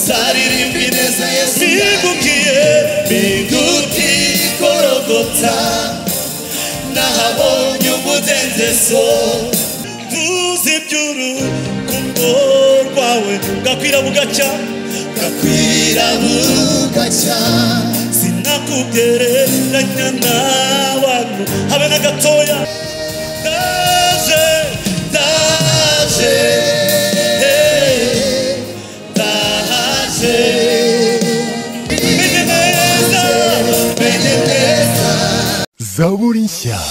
zaririmbwe neza yesu bigukiye biguti korogota nahabonye umudendezo tuzi iby'urukundo rwawe bwakwira bugacya bwakwira bugacya sinakugereranya n'abantu habe na gatoya ndaje ndaje eh, ndaje menye neza menye neza zaburi nshya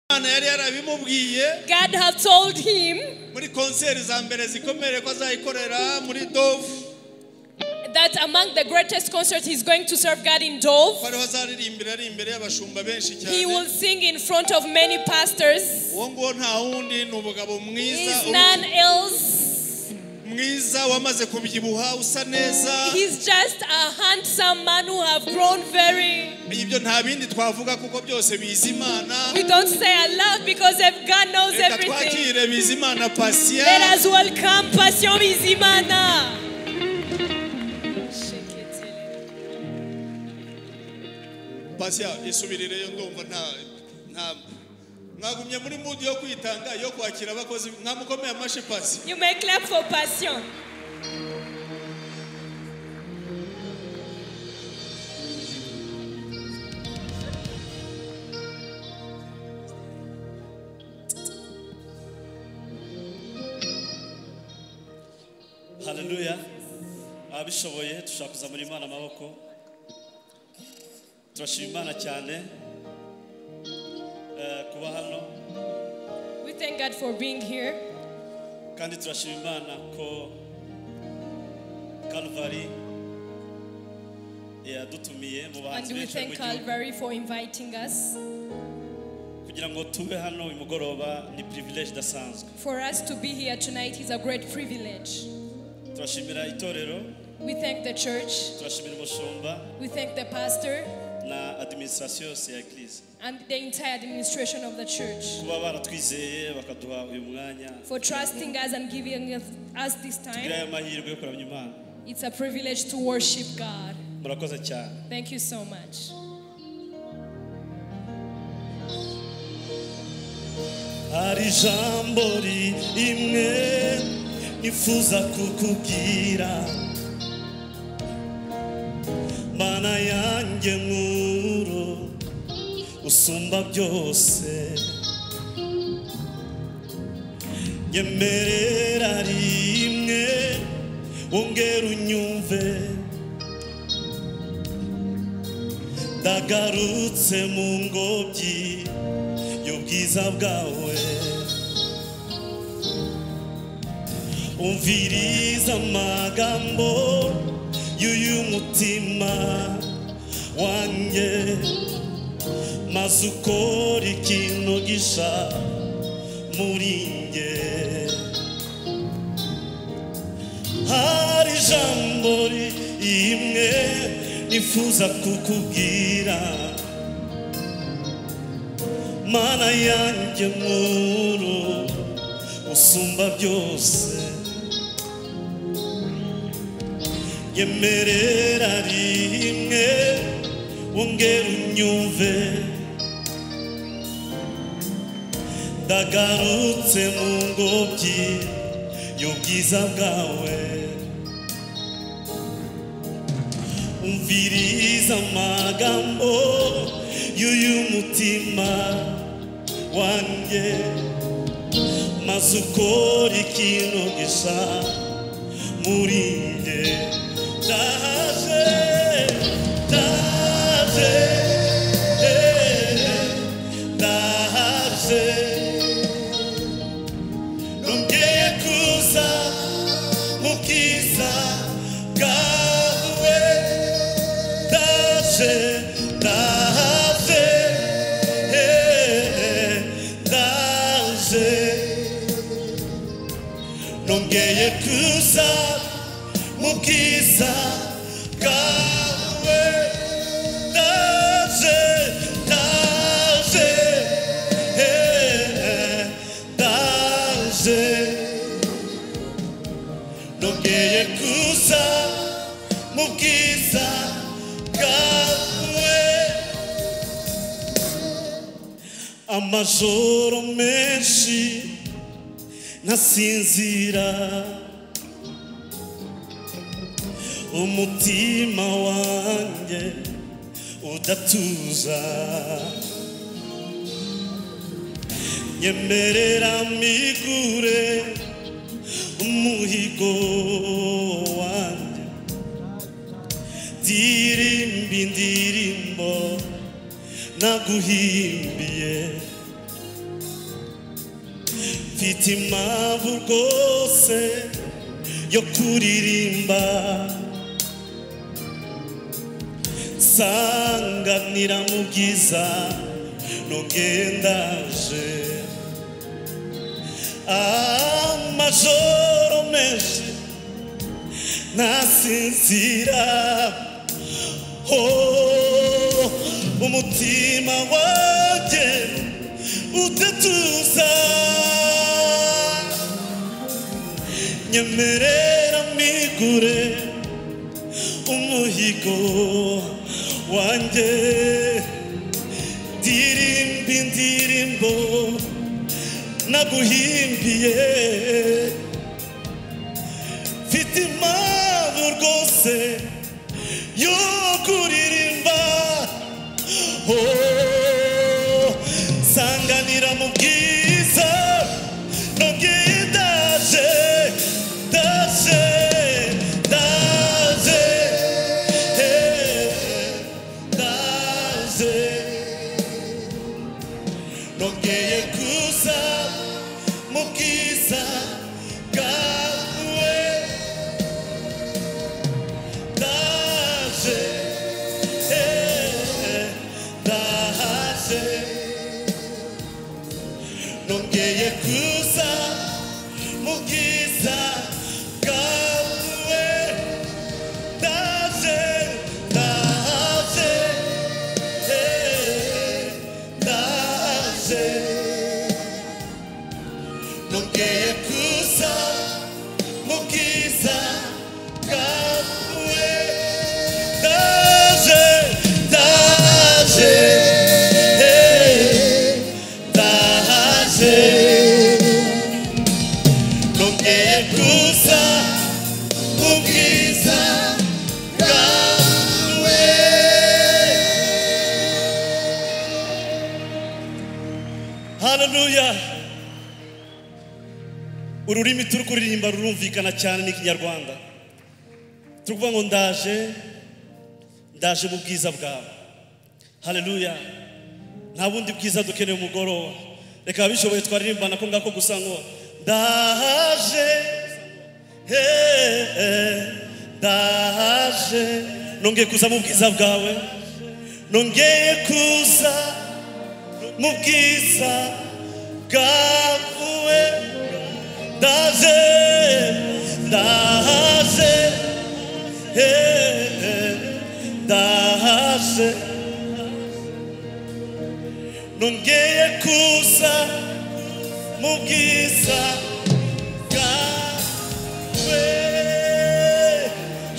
imana yari yarabimubwiye God had told him muri konseri za mbere zikomereye ko azayikorera muri dovu that among the greatest concerts he's going to serve God in Dove, ko ariho azaririmbira ari imbere y'abashumba benshi he will cyane sing in front of many pastors. uwo nguwo nta wundi ni umugabo mwiza He's ubu- none else. mwiza wamaze kubyibuha usa neza He's just a handsome man who have grown very. ibyo nta bindi twavuga kuko byose bizi imana We don't say I love because if God knows reka everything. twakire bizi imana pasiya Let us welcome Passion Bizimana. pasiya isubirireyo ndumva nta nta mwagumye muri mudi yo kwitanga yo kwakira abakozi mwamukomeye amashi pasiya You may clap for Passion. haleluya ababishoboye dushaka kuzamura imana amaboko turashima imana cyane eh, kuba hano We thank God for being here. kandi turashima imana ko Calvary yadutumiye mu bahanzi And we benshi bari mu thank gihugu Calvary for inviting us. kugira ngo tube hano uyu mugoroba ni privilege idasanzwe For us to be here tonight is a great privilege. turashimira itorero We thank the church, turashimira umushumba we thank the pastor, na administration yose ya eglise and the entire administration of the church kuba baratwizeye bakaduha uyu mwanya for trusting us and giving us- us this tugira time. aya mahirwe yo kuramya imana It's a privilege to worship God. murakoze cyane Thank you so much. hari ijambo rimwe nifuza kukubwira mana yanjye nkuru usumba byose nyemerera rimwe wongera unyumve ndagarutse mu ngobyi y'ubwiza bwawe umviriza amagambo y'uyu mutima wanjye maze ukora ikintu gisha muri njye hari ijambo rimwe nifuza kukubwira mana yanjye nkuru usumba byose yemerera rimwe wongera unyumve ndagarutse mu ngobyi y'ubwiza bwawe umviriza amagambo y'uyu mutima wanjye maze ukora ikintu gisa muri njye ndaje ndaje eh, ndaje nongeye kuza mu bwiza bwawe ndaje ndaje eh, ndaje nongeye kuza mu bwiza bwawe ndaje ndaje eh, ndaje no yongeye kuza mu bwiza bwawe amajoro menshi ntasinzira umutima wanjye udatuza nyemerera migure umuhigo wanjye ndirimba indirimbo naguhimbiye mfite impamvu rwose yo kuririmba sanganira mu bwiza nugendaje amajoro menshi ntasinzira oh, umutima wanjye udatuza nyemerera migure umuhigo wanjye ndirimba indirimbo naguhimbiye mfite impamvu rwose yo kuririmba Oh, sanganira mu bwiza nongeye ndaje ndaje ndaje eh, ndaje nongeye kuza mu bwiza bwawe ndaje eh, ndaje nongeye kuza mu bwiza bwawe ndaje ndaje ndaje nongeye kuza mu bwiza bwawe ndaje ndaje ndaje nongeye kuza mu bwiza bwawe haleluya ururimi turi kuririmba rurumvikana cyane ni ikinyarwanda turi kuvuga ngo ndaje ndaje mu bwiza bwawe haleluya nta bundi bwiza dukeneye umugoroba reka ababishoboye twaririmba nako ngako gusa ngo ndaje he, he, ndaje nongeye kuza mu bwiza bwawe nongeye kuza mu bwiza bwawe ndaje ndahaje eh, eh, ndahaje nongeye kuza mu bwiza bwawe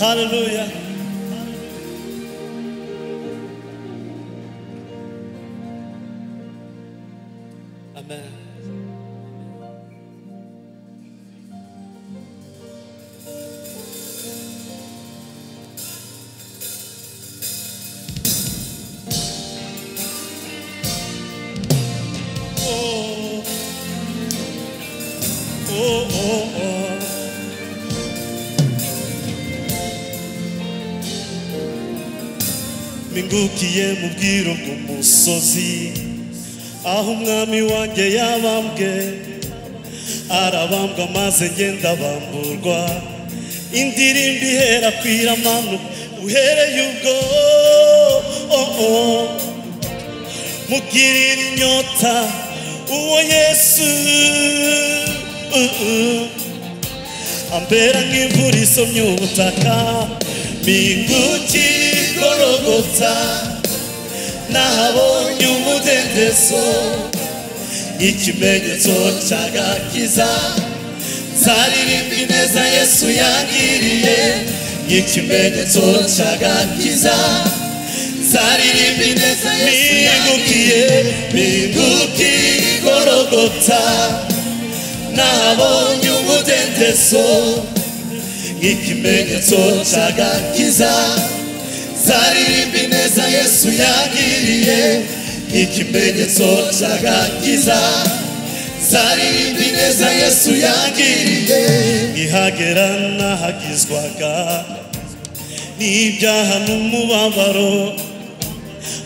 haleluya amen Oh, oh, oh, oh. Mingukiye mu bwiro bw'umusozi aho umwami wanjye yabambwe arabambwa maze ngenda bamburwa indirimbo ihera ku iramano uhereye ubwo oh, oh. mugirira inyota uwo yesu uh, uh. ambera nk'imvura isomye ubutaka minguki igorogota nahabonye umudendezo ikimenyetso cyagakiza nzaririmba ineza yesu yangiriye nk'ikimenyetso cy'agakiza nzaririmba ineza yesu yangiriye mpindukiye igorogota nahabonye umudendezo nk'ikimenyetso cy'agakiza nzaririmba ineza yesu yangiriye nk'ikimenyetso cy'agakiza nzaririmba ineza yesu yangiriye nihagera nahagizwaga n'ibyaha n'umubabaro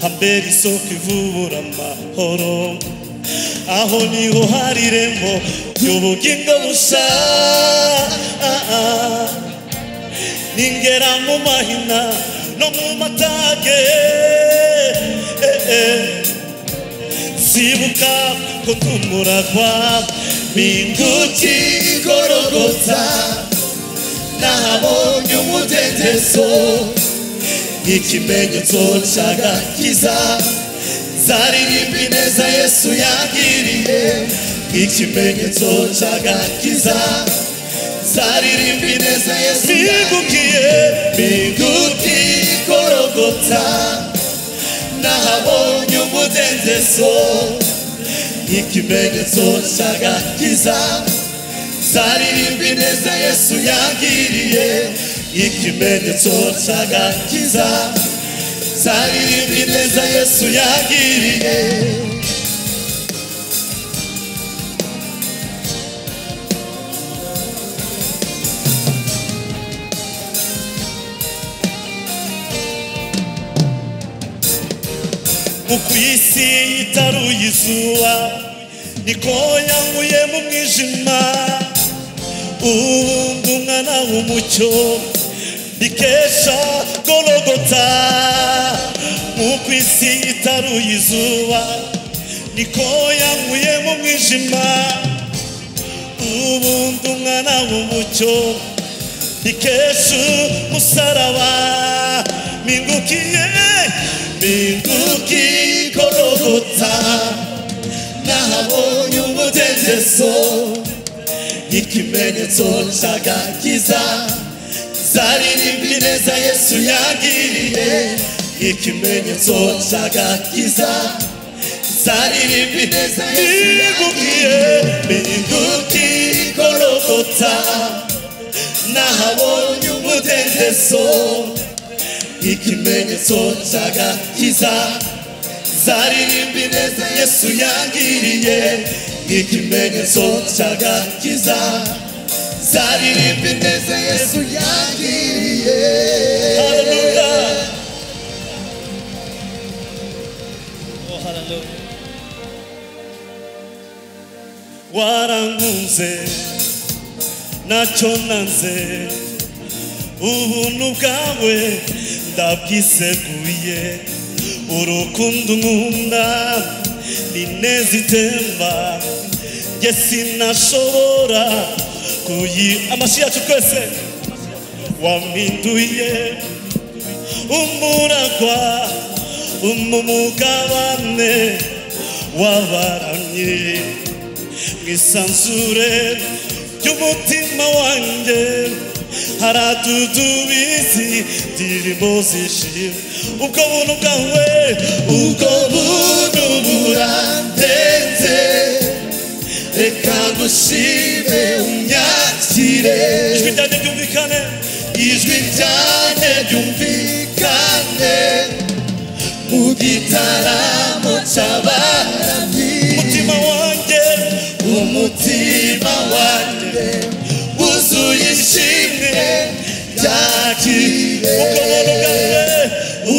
hambere isoko ivubura amahoro aho niho hari irembo ry'ubugingo busa ningera mu mahina no mu matage eh, eh. sibuka kutumura kwa minguti igorogota nahabonye umudendezo nk'ikimenyetso cy'agakiza nzaririmba ineza yesu yangiriye nk'ikimenyetso cy'agakiza nzaririmba ineza yesu mingukiye minguti igorogota nahabonye umudendezo ikimenyetso cy'agakiza nzaririmba ineza yesu yangiriye ikimenyetso cy'agakiza nzaririmba ineza yesu yangiriye mu ku isi itaruye izuba niko yankuye mu mwijima ubu ndi umwana w'umucyo bikesha gorogota mu ku isi itaruye izuba niko yankuye mu mwijima ubu ndi umwana w'umucyo bikesha umusaraba mingukiye minduki gorogota nahabonye umudendezo ikimenyetso cy'agakiza nzaririmba ineza yesu yagiriye ikimenyetso cy'agakiza nzaririmba ineza yesu yagiriye minduki gorogota nahabonye umudendezo ikimenyetso cy'agakiza nzaririmba ineza yesu yangiriye ikimenyetso cy'agakiza nzaririmba ineza yesu yangiriye haleluya oh haleluya warankunze ntacyo nanze ubuntu bwawe ndabwiseguye urukundo nkunda n'ineza itemba njye sinashobora kuyi amashyi yacu twese wampinduye umuragwa umumugabane wabaramye mu isanzure ry'umutima wanjye haratutubizi ndirimo zishima ubwo buntu bwawe ubwo buntu burandenze reka ngushime unyakire ijwi ryanjye ryumvikane ijwi ryanjye ryumvikane mu gitaramo cy'abaramyi umutima wanjye umutima wanjye wuzuye ishimwe ryakire ubwo buntu bwawe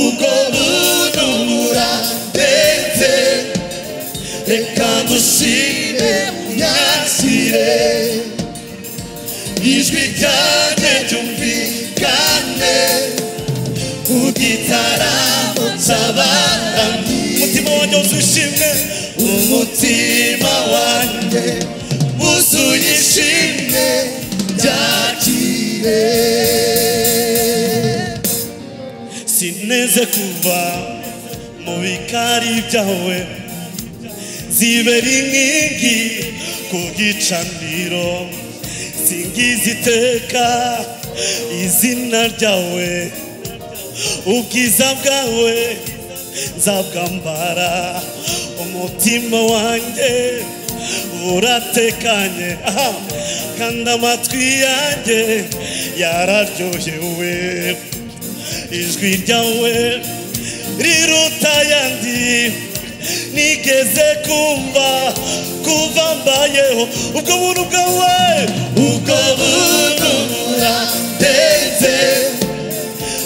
ubwo buntu buratetse reka ngushime unyakire ijwi ryanjye ryumvikane ku gitaramo cy'abaramyi umutima wanjye wuzuye ishimwe umutima wanjye wuzuye ishimwe byakire sineze kuva mu bikari byawe zibera inkingi ku gicaniro singiza iteka izina ryawe ubwiza bwawe nzabwambara umutima wanjye buratekanye aha kandi amatwi yanjye yararyohewe ijwi ryawe riruta ayandi nigeze kumva kuva mbayeho ubwo buntu bwawe ubwo buntu burateze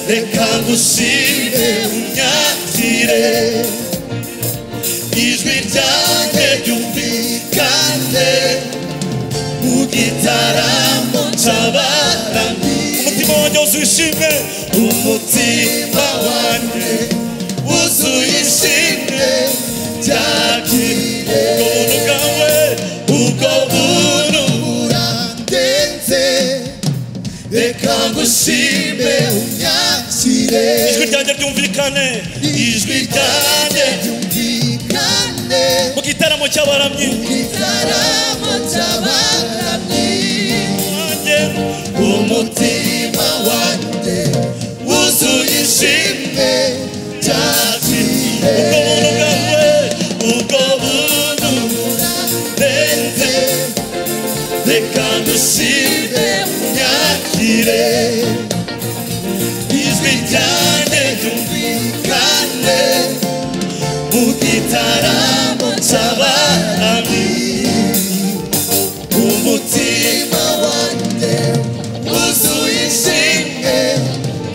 reka ngushime unyakire ijwi ryanjye ryumvikane mu gitaramo cy'abarami umutima wanjye wuzuye ishimwe umutima wanjye wuzuye ishimwe ryakiriye ubwo buntu bwawe ubwo buntu burandenze reka ngushime unyakire ijwi ryanjye ryumvikane ijwi ryanjye ryumvikane mu gitaramo cy'abaramyi igitaramo cy'abaramyi wanjye umutima wanjye wuzuye ishimwe imwe cyakiriye ubwo buntu bwawe ubwo buntu burenze reka dushime unyakire ijwi ryanjye ryumvikane mu gitaramo cy'abarami umutima wanjye wuzuye ishimwe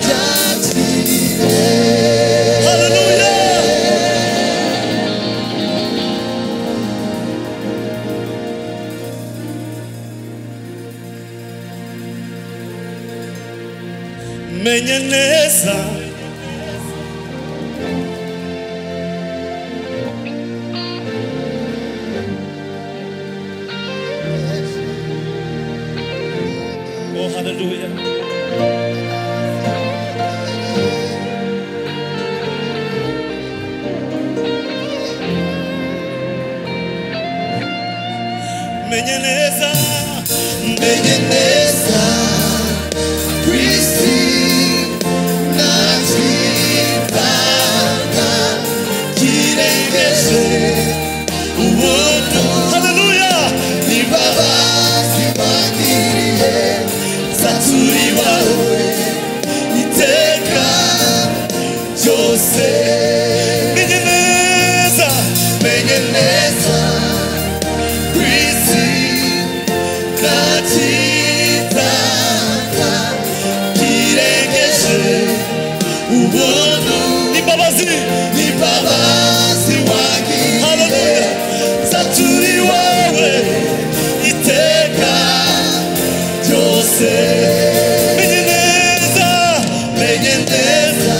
cyakiriye haleluya menye neza oh haleluya menye neza menye neza ku isi ntakibaga kirengeje ubuntu haleluya imbabazi wagiriye zaturibawe iteka ryose menye neza menye neza ku isi ntakitaka kirengeje ubuntu imbabazi imbabazi wagiriye haleluya zaturiwawe iteka ryose menye neza menye neza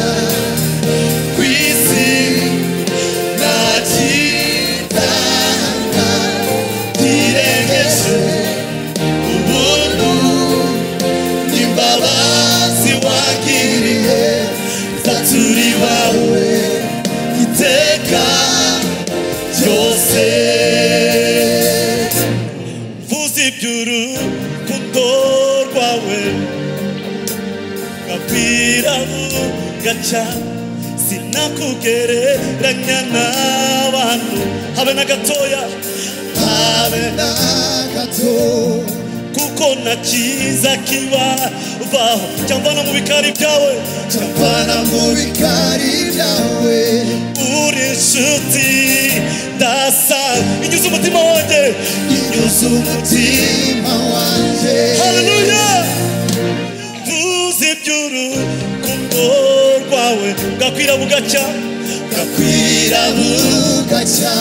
ku isi ntakitanga kirengeje ubuntu imbabazi wagiriye zaturi wawe iteka ryose vuza iby'urukundo rwawe gakwiraho gaca sinakugereranya n'abantu habe na gatoya habe na nagato kuko nta cyiza kibabaho cyangwa no mu bikari byawe capana mu bikari byawe uri inshuti dasa inyuze umutima wanjye inyuze umutima wanjye haleluya vuza iby'urukundo rwawe bwakwira bugacya bwakwira bugacya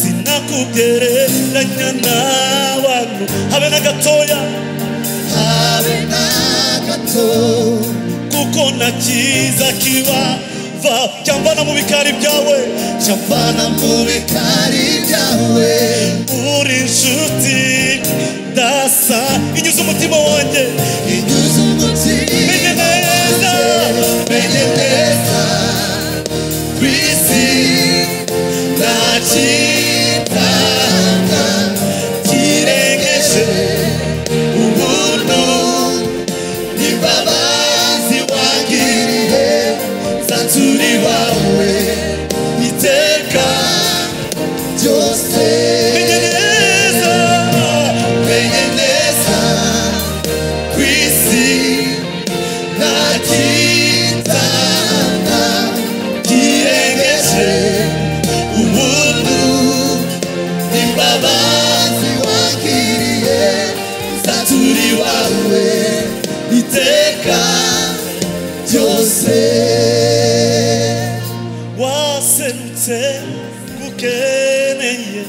sinakugereranya n'abantu habe na gatoya habe na gato kuko nta cyiza kibabaho cyangwa no mu bikari byawe capana mu bikari byawe uri inshuti dasa inyuze umutima wanjye inyuze menye umutima neza menye neza ku isi ntakitanga kirengeje ubu iteka ryose waserutse gukeneye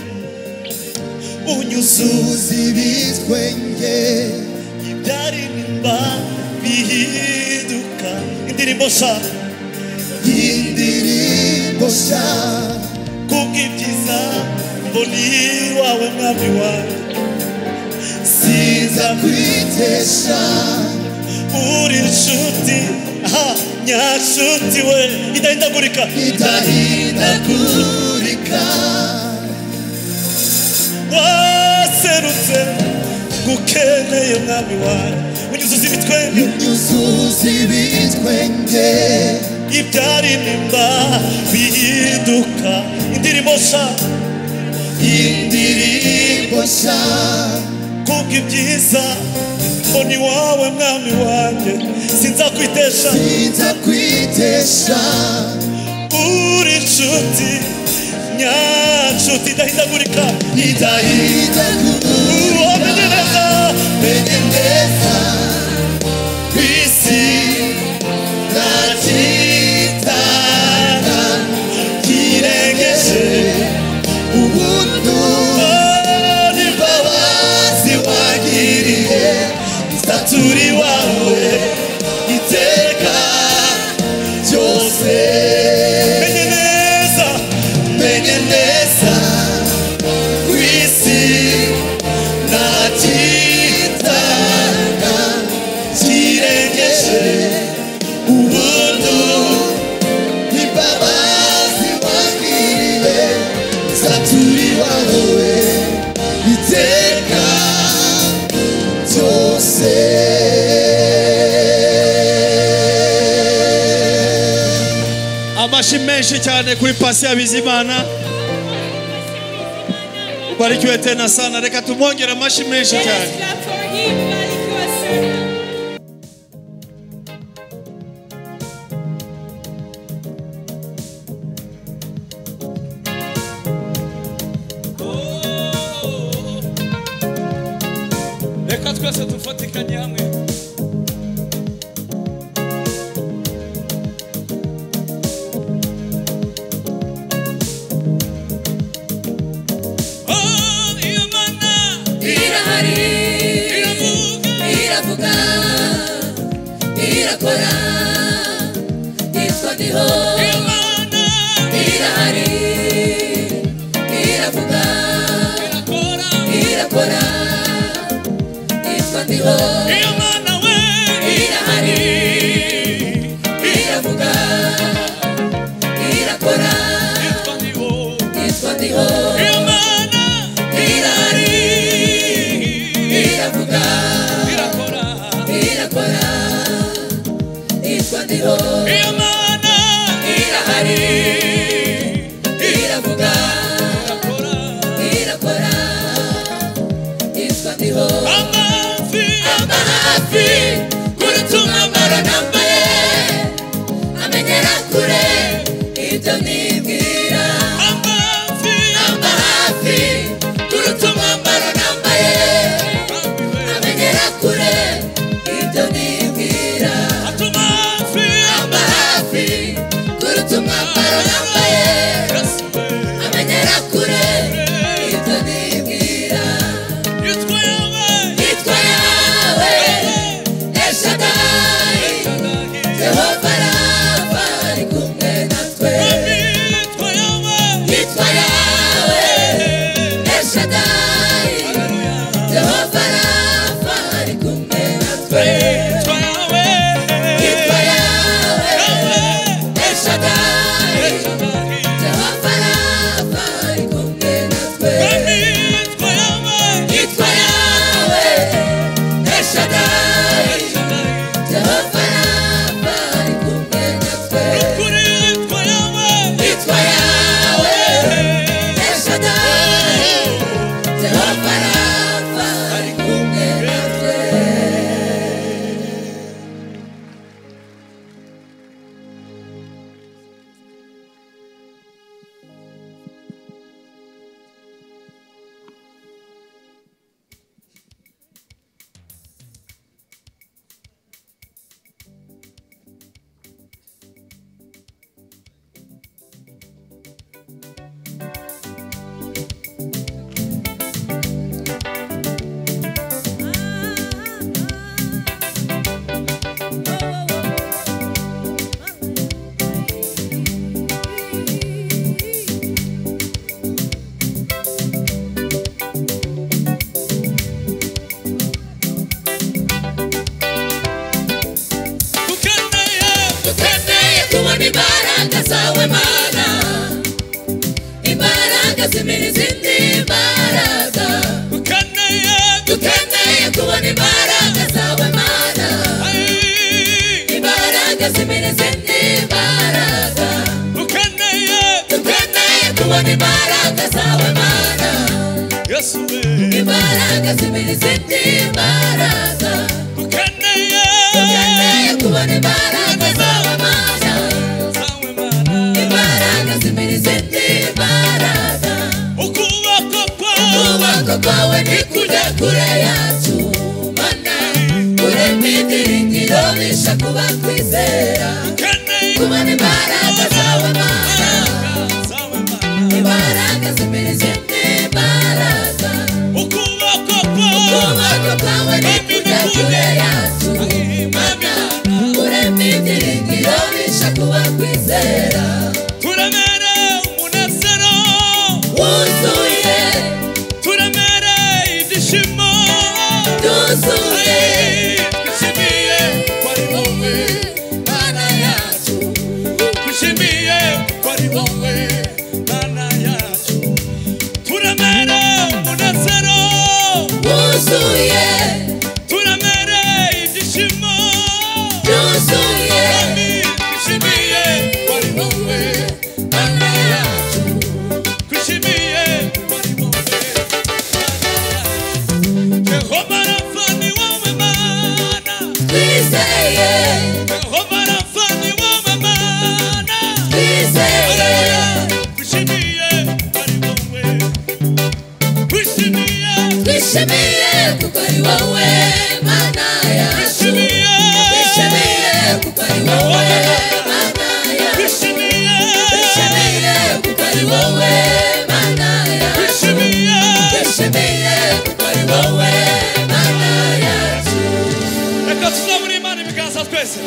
unyuze uzi ibitwenge ibyaririmba bihinduka indirimbo sha y'indirimbo nshya kubw'ibyiza mbona iwawe mwami wawe nza kwitesha uri inshuti aha nyanshuti we idahindagurika idahindagurika waserutse gukeneye mwami wawe unyuzuza ibitwenge yuzuza ibitwenge ibyaririmba bihinduka indirimbo sha y'indirimbo nshya kubw'ibyiza mbona iwawe mwami wanjye sinzakwitesha nza kwitesha uri inshuti nyanshuti idahindagurika idahindagurika uwamenye neza menye neza ku isi nta kitana kirengeje ubuntu imbabazi wagiriye staturi wawe iteka ryose menye neza menye neza ku isi nta kitanga kirengeje ubuntu imbabazi wagiriye staturi wawe iteka byose amashyi menshi cyane kuri pasi ya bizimana barikiwe tena sana reka tumwongere amashyi menshi cyane Let's clap for him. Barikiwa sana. reka twese dufatikanye hamwe irahari iravuga irakora yitwa diho irahari iravuga irakora yitwa diho irahari iravuga irakora yitwa diho irahari iravuga irakora yitwa diho irahari iravuga irakora yitwa diho amba hafi kurutuma ambaro nambaye amenyera kure ibyo nibwira amba hafi kurutuma ambaro nambaye amenyera kure ibyo nibwira amba hafi kurutuma ambaro nambaye amenyera kure ibyo nibwira yitwa yawe eshadai yehova rafa ari kumwe natwe yitwa yawe eshadai yehova rafa ari kumwe natwe yitwa yawe eshadai tuzimiriza indi mbaraga dukeneye dukeneye kubona imbaraga zawe mana yesu we imbaraga zimiriza indi mbaraga dukeneye dukeneye kubona imbaraga zawe mana zawe mana imbaraga zimiriza indi mbaraga ukuboko kwawe kuboko kwawe ni kujya kure yacu mana urema ibyiringiro bisha kuba kwizera dukeneye kubona imbaraga zawe mana zawe mana imbaraga zimiriza indi mbaraga ukuboko kwawe kuboko kwawe ni kujya kure yacu mana urema ibyiringiro bisha kuba kwizera turemere umunezero wuzuye turemere ibyishimo duzuye dushimiye wari wowe mana yacu dushimiye wari wowe mana yacu turemere umunezero wuzuye turemere ibyishimo Yuzuye dushimiye wari wowe mana yacu dushimiye wari wowe Jehova rafa ni wowe mana twizeye Jehova rafa ni wowe mana twizeye twishimiye kuko ari wowe mana yacu twishimiye kuko ari wowe mana yacu twishimiye kuko ari wowe mana yacu twishimiye kuko ari wowe mana yacu reka tuzabura imana ibiganza twese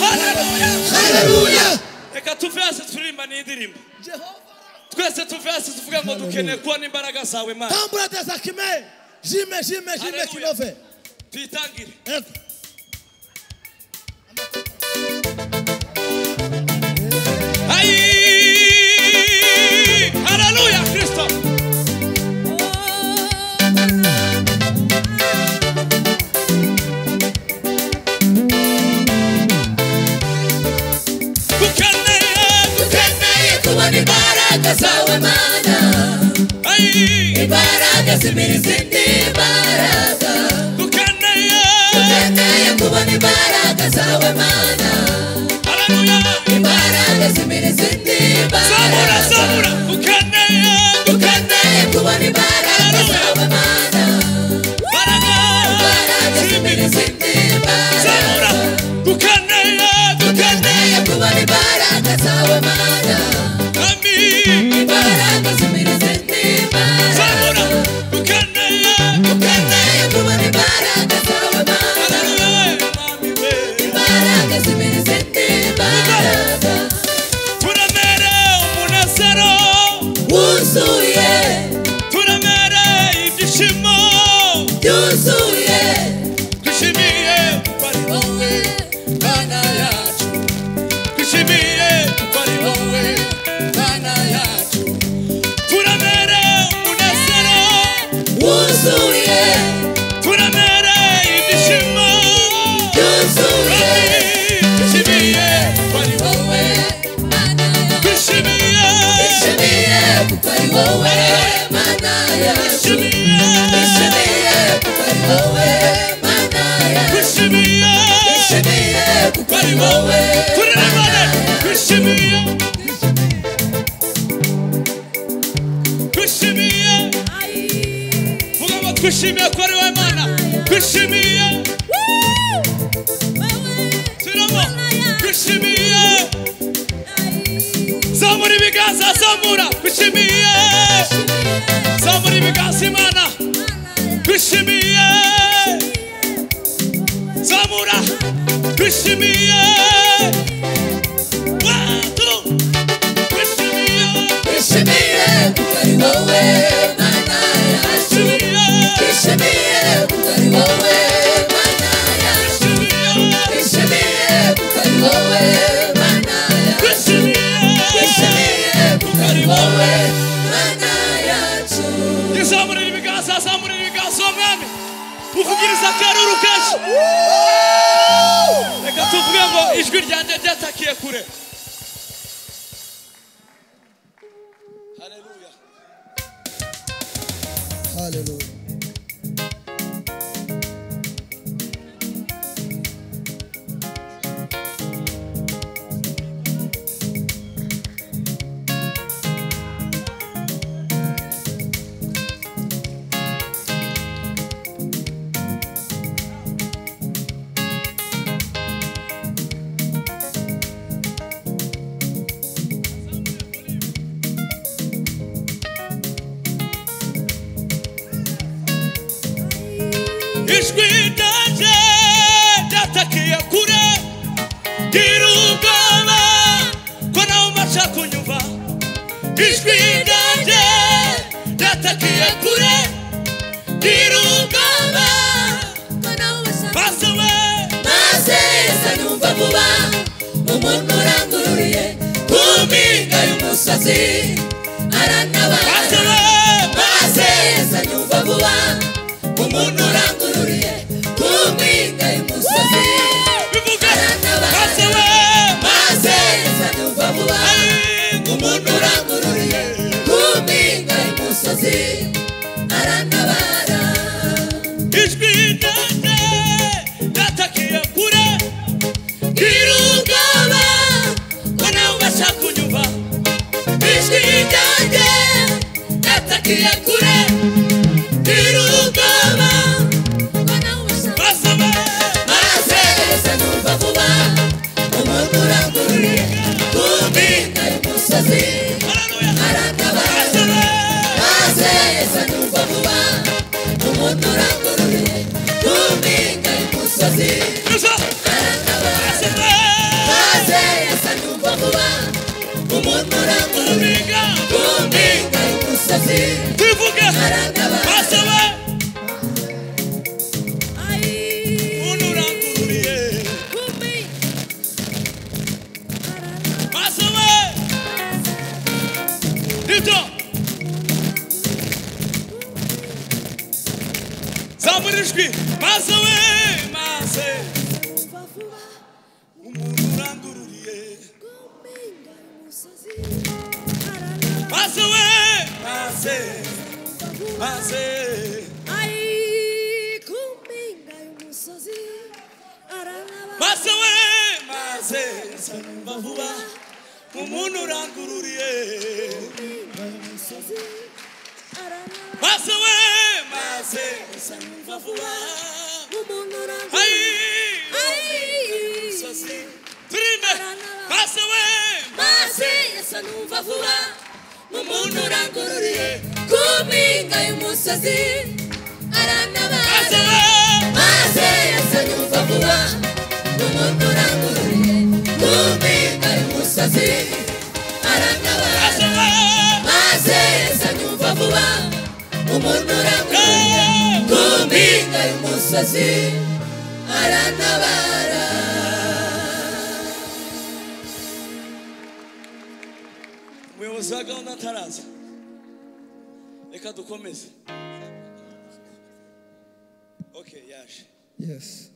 haleluya haleluya reka tuve hasi turirimba n'indirimbo twese tuve hasi tuvuga ngo dukeneye kubona imbaraga zawe mana tambura tasakime jime jime jime Haleluya. kinove tuyitangire Ay, haleluya kristo dukeneye dukeneye kubona imbaraga zawe mana ay imbaraga zimiriza indi mbaraga dukeneye Tukeneye kubona imbaraga zawe mana haleluya imbaraga zimiriza indi zabura mbaraga zabura dukeneye dukeneye kubona imbaraga zawe mana imbaraga imbaraga zimiriza indi zabura mbaraga dukeneye dukeneye kubona imbaraga zawe mana ami imbaraga zimiriza indi zabura mbaraga dukeneye dukeneye kubona imbaraga zawe mana haleluya mami we imbaraga zimiriza indi mbaraga turemere umunezero wuzuye turemere ibyishimo byuzuye twishimiye bari wowe mana yacu twishimiye bari wowe mana yacu turemere umunezero wuzuye turemere ibyishimo byuzuye twishimiye bari wowe mana yacu twishimiye ishimiye kuko ari wowe mana yacu twishimiye ishimiye kuko ari wowe mana yacu twishimiye ishimiye kuko ari bari wowe wowe turemere mana yacu twishimiye twishimiye vuga ngo twishimiye ko ari wowe mana twishimiye turamo twishimiye zamura ibiganza zamura twishimiye zamura ibiganza imana twishimiye zamura twishimiye watu twishimiye ishimiye kuko ari wowe mana yacu twishimiye ishimiye kuko ari wowe mana yacu twishimiye ishimiye kuko ari wowe mana yacu twishimiye kuko ari wowe mana yacu izamurira ibiganza azamurira ibiganza uwo mwami uvugiriza akaruru kenshi reka tuvuge ngo ijwi ryanjye ryatakiye kure haleluya Hallelujah. ijwi ryanjye ryatakiye kure gira ubwoba ko nawe umaze kunyumva ijwi ryanjye ryatakiye kure gira ubwoba basobe maze yeza yumva vuba umuntu urangururiye ku mpinga y'umusozi arantabara basobe maze yeza yumva vuba umuntu urangururiye ku mpinga y'umusozi bivuge arantabara basobe maze yeza yumva vuba umuntu urangururiye ku mpinga y'umusozi arantabara ijwi ryanjye ryatakiye kure gira ubwoba ko nawe ubasha kunyumva ijwi ryanjye ryatakiye kure gira ubwoba basobe maze yeza numva vuba umuntu urangururiye ku mpinga y'umusozi haleluya arantabara basobe maze yeza numva vuba umuntu urangururiye ku mpinga y'umusozi gusa arantabara basobe maze yeza numva vuba umuntu urangururiye biga ku mpinga y'umusozi bivuge arantabara basobe umuntu urangururiye basobe ibyo zamura ijwi basobe maze umuntu urangururiye basobe maze maze basobe maze nsanyumva vuba umuntu urangururiye basobe maze nsanyumva vuba ayi umusozi turimbe basobe maze yesa numva vuba umuntu urangururiye ku mpinga y'umusozi arantabara basobe maze yesa numva vuba umuntu urangururiye ku mpinga y'umusozi arantabara basobe maze yesa numva vuba umuntu urangururiye ku mpinga y'umusozi arantabara umuyobozi wa gahunda ataraza reka dukomeze ok yaje Yes.